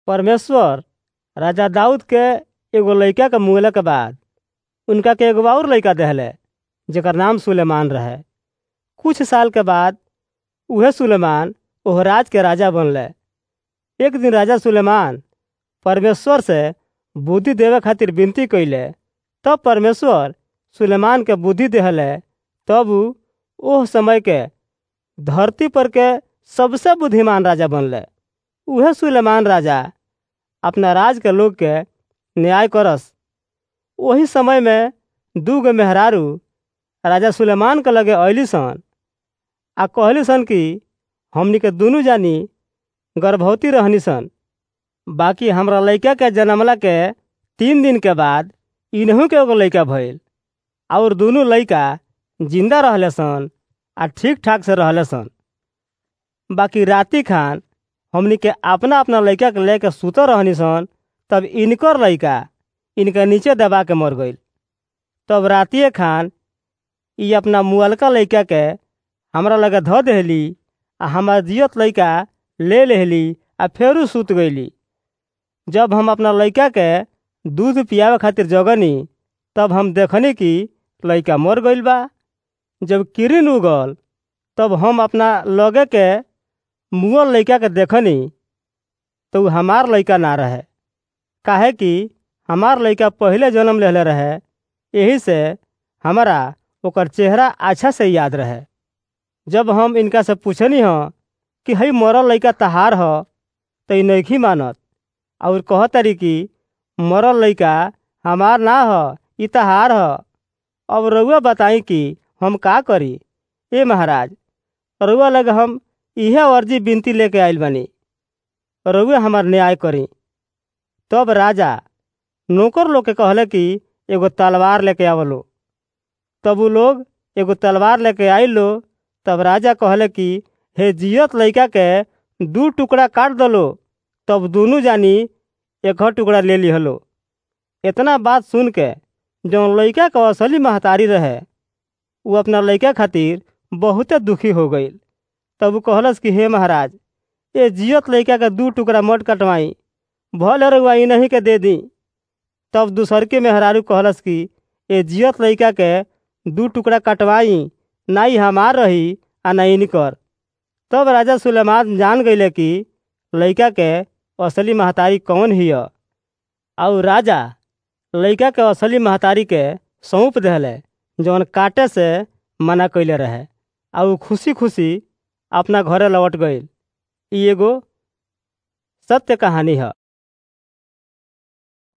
परमेश्वर राजा दाऊद के एगो लइका के मुएला के बाद उनका के एगो और लइका देहले जेकर नाम सुलेमान रहे कुछ साल के बाद उहे सुलेमान ओह राज के राजा बनले एक दिन राजा सुलेमान परमेश्वर से बुद्धि देवे खातिर विनती कइले तब परमेश्वर सुलेमान के बुद्धि देहले तब उ ओह समय के धरती पर के सबसे बुद्धिमान राजा बनले उहे सुलेमान राजा अपना राज के लोग के न्याय करस ओही समय में दू गो मेहरारू राजा सुलेमान के लगे अयली सन आ कहली सन कि हमनी के दुनू जानी गर्भवती रहनी सन बाकी हमरा लइका के जनमला के तीन दिन के बाद इन्हू के एगो लइका भइल और दुनू लइका जिंदा रहले सन आ ठीक ठाक से रहले सन बाकी राती खान हमनी के अपना अपना लइका के लेके सुतल रहनी सन तब इनकर लइका इनके नीचे दबा के मर गईल तब रातिए खान ई अपना मुअलका लइका के हमरा लगे धऽ देहली आ हमार जियत लइका ले लेहली आ फेरू सुत गईली जब हम अपना लइका के दूध पियावे खातिर जगनी तब हम देखनी कि लइका मर गईल बा जब किरिन उगल तब हम अपना लगे के मुअल लइका के देखनी तो उ हमार लइका ना रहे काहे कि हमार लइका पहिले जन्म लेले रहे यही से हमरा ओकर चेहरा अच्छा से याद रहे जब हम इनका से पूछनी ह कि हई मरल लइका तहार ह तो ई नइखी मानत और कहतरी कि मरल लइका हमार ना ह ई तहार ह अब रउआ बताई कि हम का करी ए महाराज रउआ लगे हम इहे अर्जी विनती लेके आइल बानी रउआ हमार न्याय करी तब राजा नौकर लोग के कहले कि एगो तलवार लेके आवलो तब उ लोग एगो तलवार लेके आइल लो तब राजा कहले कि हे जियत लइका के दू टुकड़ा काट दलो तब दोनों जानी एक टुकड़ा ले लिहलो इतना बात सुन के जौन लइका के असली महतारी रहे उ अपना लइका खातिर बहुते दुखी हो गईल तब उ कहलस कि हे महाराज ए जियत लइका के दू टुकड़ा मट कटवाई भले रउआ इन्हीं के दे दी तब दूसर के मेहरारू कहलस कि ए जियत लइका के दू टुकड़ा कटवाई ना ही हमार रही आ ना इनकर तब राजा सुलेमान जान गईले कि लइका के असली महतारी कौन हिय और राजा लइका के असली महतारी के सौंप देहले जौन काटे से मना कइले रहे आ उ खुशी खुशी अपना घरे लौट गईल ई एगो सत्य कहानी है